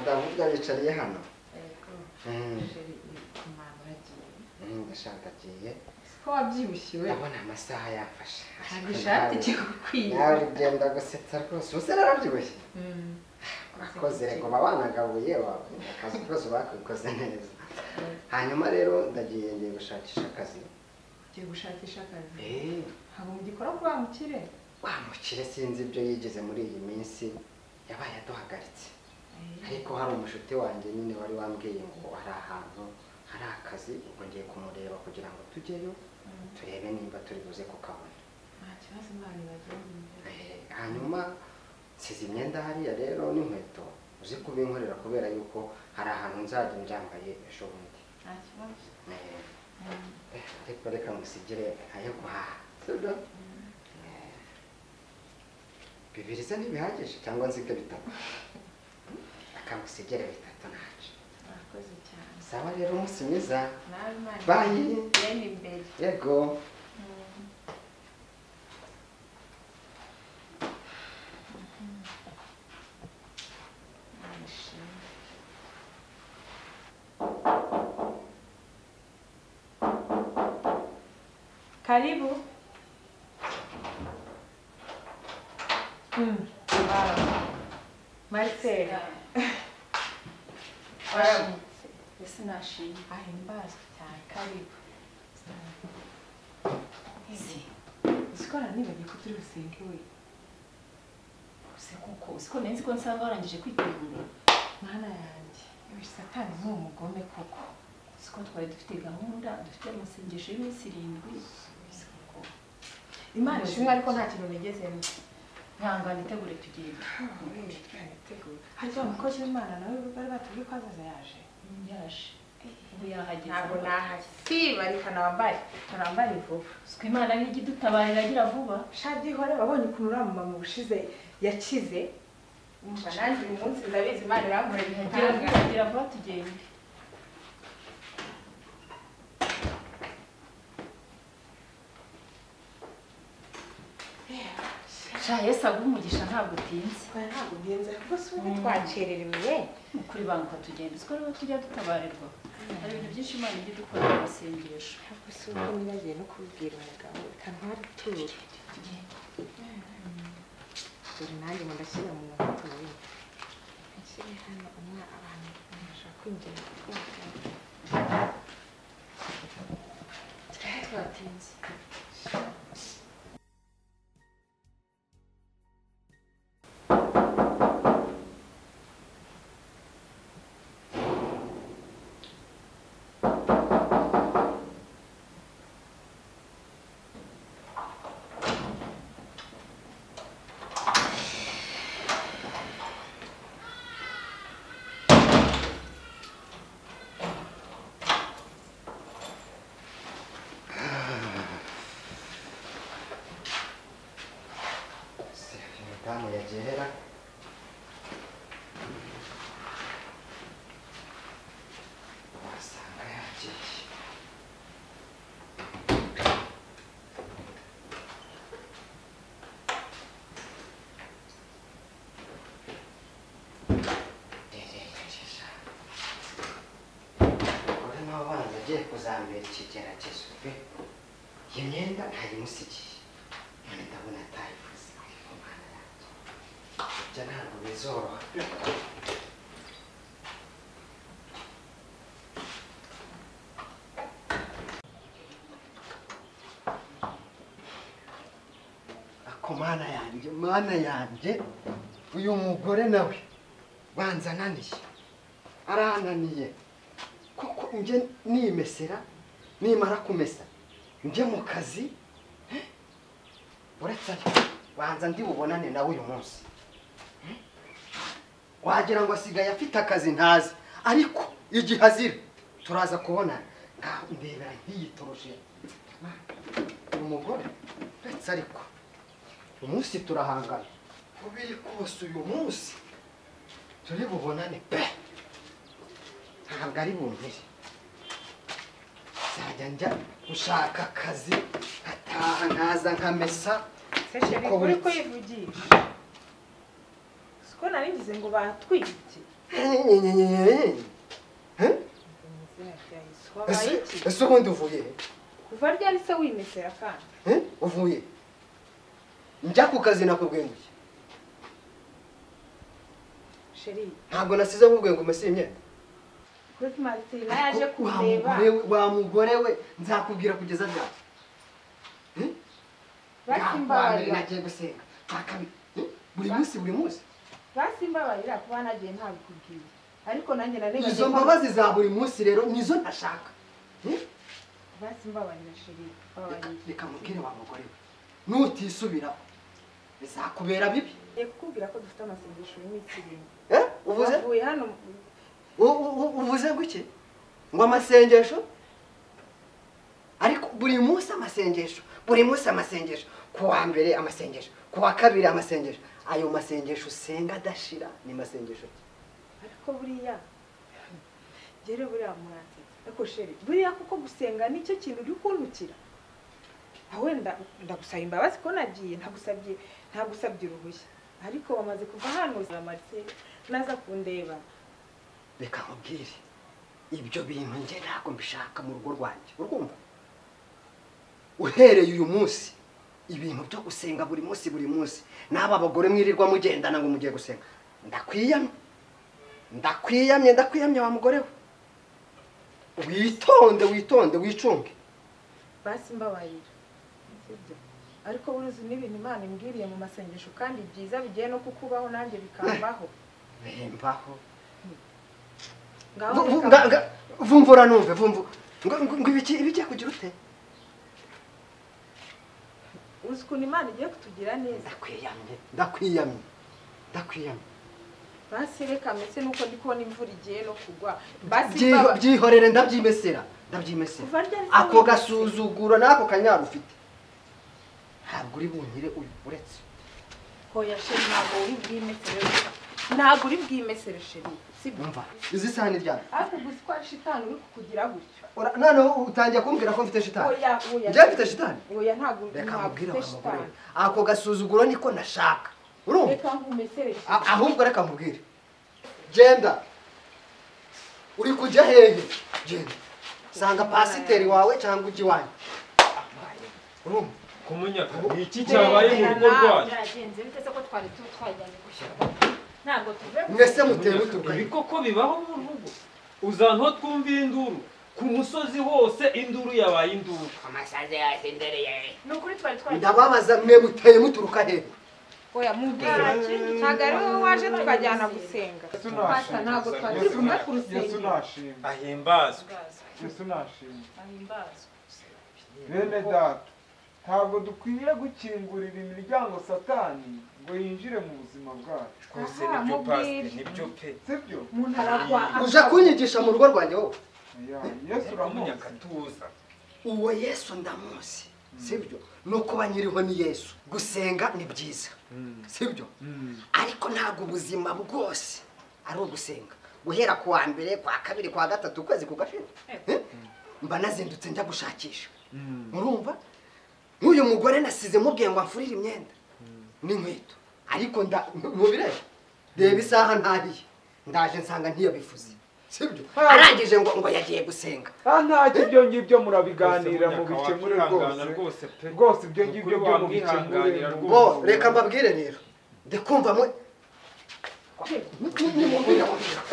ntabwo yicariye hano yego sheri kumama uragiye gashaka agiye ko wabyibushye we ndabona amasaha yafashe ntabwo ishati ikigukwiye nawe ugenda gusetsa rwose ubu se narabyibushye urakoze ngoma banagabuye wawe akazi kose bakikoze neza hanyuma rero ndagiye ngiye gushakisha akazi ugiye gushakisha akazi eee ntabwo mugikora ko wamukire wa mukire sinzi ibyo yigize muri iyi minsi yabaye aduhagaritse ariko hari umushuti wanjye nyine wari wambwiye ngo hari ahantu hari akazi ubwo ngiye kumureba kugira ngo tujyeyo turebe nimba turi buze kukabona nta kibazo imana ibagira Eh, hanyuma nsize imyenda hariya rero n'inkweto uzi kubinkorera kubera yuko hari ahantu nzajya mbyambaye ejo bundi nta kibazo Eh, eh, ariko reka musigire ayo guhaha sibyo Eh, bibiri se ntibihagije cyangwa nzige bitatu akamusigire bitatu ntacyo murakoze cyane sawa rero umunsi mwiza nawe imana Bye. yenda imbere yego Imana ishimwe. karibu Mm. marcel warabutse ese nashimye ahimbazwe cyane karibu sikora nibagiye ko turi busenge we use kuko usiko nzi ko nsanga warangije kwitegura mwana yanjye ibi satani ni umugome koko usiko twari dufite gahunda dufite amasengesho y'iminsi irindwi usiko ko imana ishimwe ariko nta kintu nigezemo nkangana itegure tugenda harya umukozi w'imana nawe bari batubwiye ko azaza yaje yaje ubu yahageze ntabwo nahasiba reka nambare nambare vuba usiko imana nijya idutabarira agira vuba shadi hore wabonye ukuntu uriya mumama ubushize yakize umva nanjye uyu munsi ndabizi imana irankorera agira ibihanga vuba agira vuba tugende sha yesu aguhe umugisha ntabwo utinze ntabwo ugenze rwose ubu twakererewe kuri banki tugenda uziko rero tujya dutabarirwa hari ibintu byinshi imana ijya idukorera amasengesho ntabwo si uko nibagiye no kubibwira umugabo reka ntwariture dore nanjye ngo ndashyira mu nkweto nyine nshyire hano umwe abantu bashaka kwinjira twatinze Se damu ya gihera wasanga yagiye Ererereja. Uri nawe banza agiye kuzambera ikigeragezo pe iyi myenda ntayimusigiye none ndabona atayivuze ku mwana yanjye ibyo ntabwo bizoroha ako mana yanjye mana yanjye uyu mugore nawe banza ananiye arananiye kuko njye nimesera nimara kumesa njye mu kazi uretse ariko banza ndi bubonane nawe uyu munsi Eh? wagira ngo asigaye afite akazi ntazi ariko igihe azira turaza kubonana ngaho ndebera ntiyitoroshe uyu mugore uretse ariko umunsi turahangana uko biri kose uyu munsi turi bubonane pe ntabwo ari bumpire nzajya njya gushaka akazi nkataha nkaza nkamesa seshe Uko bikuri buri- ko yivugisha siko nari ngize ngo batwite Izina ryahise wabaye iki ese ubundi uvuye he? kuva ryari se wimesera kandi Eh, uvuye he? njya ku kazi nakubwenguye sheri ntabwo nasize nkubwiye ngo umese iyi myenda kuri martina yaje Ariko wa kureba mugore we- wa mugore we nzakubwira kugeza ryari basimbabarira Bwa mbere nagiye gusenga bwa kabiri eh, buri munsi buri munsi basimbabarira kuba nagiye ntabikubwiye ariko nanjye izo narebaga mbabazi za buri munsi rero nizo ntashaka Eh, basimbabarira sheri babarira reka mubwire wa mugore we nutisubiraho bizakubera bibi ngiye kukubwira ko dufite amasengesho y'iminsi irindwi Eh, uvuze bavuye hano U- u- u- uvuze guke ngo amasengesho ariko buri munsi amasengesho buri munsi amasengesho ku wa mbere amasengesho ku wa kabiri amasengesho ayo masengesho usenga adashira ni masengesho ariko buriya gere buriya mwanze ariko sheri buriya kuko gusenga nicyo kintu uri kundukira awe ndagusaba imbabazi ko nagiye ntagusabye ntagusabye uruhushya ariko wamaze kuva hano zamaritse naza kundeba reka nkubwire ibyo bintu njye ntabwo mbishaka mu rugo rwanjye urwumva uhereye uyu munsi ibintu byo gusenga buri munsi buri munsi n'aba bagore mwirirwa mugendana ngo mugiye gusenga ndakwiyamye ndakwiyamye ndakwiyamye wa mugore we witonde witonde wicunge basi mbabarira sibyo ariko buruzi n'ibintu imana imbwiriye mu masengesho kandi byiza bigiye no kukubaho nanjye bikambaho bembaho ngaho Vu- vu- reka- nga- nga- vumvura numve vumvu ngo ngo- ngo ibiki- ibigiye kugira ute uzi ukuntu imana igiye kutugira neza ndakwiyamye ndakwiyamye ndakwiyamye basi reka mbese nuko ndi kubona imvura igiye no kugwa basi Byi- mbabarira byihorere ndabyimesera ndabyimesera kuva ryari se ako wimutse? gasuzuguro n'ako kanyara ufite ntabwo uri bunkire uyu uretse hoya sheri ntabwo uri bwimesere gusa. ntabwo uri bwimesere sheri sibyo umva izi sahani ryari ariko gusa ko ari shitani uri kukugira gutyo Ura- noneho utangiye kumbwira ko mfite shitani oya oya njyewe mfite shitani oya ntabwo reka ntabwo mubwire ufite wa mugore we. shitani ako gasuzuguro niko nashaka urumva reka nkumesere sheri A- ahubwo reka mubwire genda uri kujya hehe genda sanga pasiteri wawe cyangwa ujya iwanyu urumva kumunyaka ni iki cyabaye mu rugo rwacu byagenze bite se ko twari tu twajyanye gushyira ntabwo tuve mwese mutewe ibi utugari koko bibaho mu rugo uzanto twumva induru ku musozi hose induru yabaye induru amasazi yasendereye ni ukuri twari twajyanye ndababaza mwe muteye muturuka hehe oya mubwira ntabwo ari wowe waje tukajyana gusenga Yesu Pasa, ntabwo twari Yesu kumwe na- ku rusengero. Yesu nashimwe ahimbazwe guhazwa Yesu nashimwe ahimbazwa bene data ntabwo dukwiye gukingurira imiryango satani ngo yinjire mu buzima bwacu Aha, mubwire. pe sibyo umuntu aragwa uja kunyigisha mu rugo rwanjye wowe Ya, yesu uramuzi tuza uwo yesu ndamuzi sibyo nuko banyiriho ni yesu gusenga ni byiza sibyo ariko ntabwo ubuzima bwose ari ugusenga guhera ku wa mbere kwa kabiri kwa gatatu ukwezi kugashira Eh? mba nazindutse njya gushakisha murumva nk'uyu mugore nasize mubwiye ngo amfurire imyenda n'inkweto ariko nda mubireba reba isaha ntahiye ndaje nsanga ntiyabifuze sibyo arangije ngo ngo yagiye gusenga Ah, ntacyo ibyo ngibyo murabiganira mu bikemure rwose rwose pe rwose ibyo ngibyo byo mu bikemure wamwihanganira mu- bo reka mbabwire rero ndikumva mwe Hey. Ni- ni- ni- ni- ni-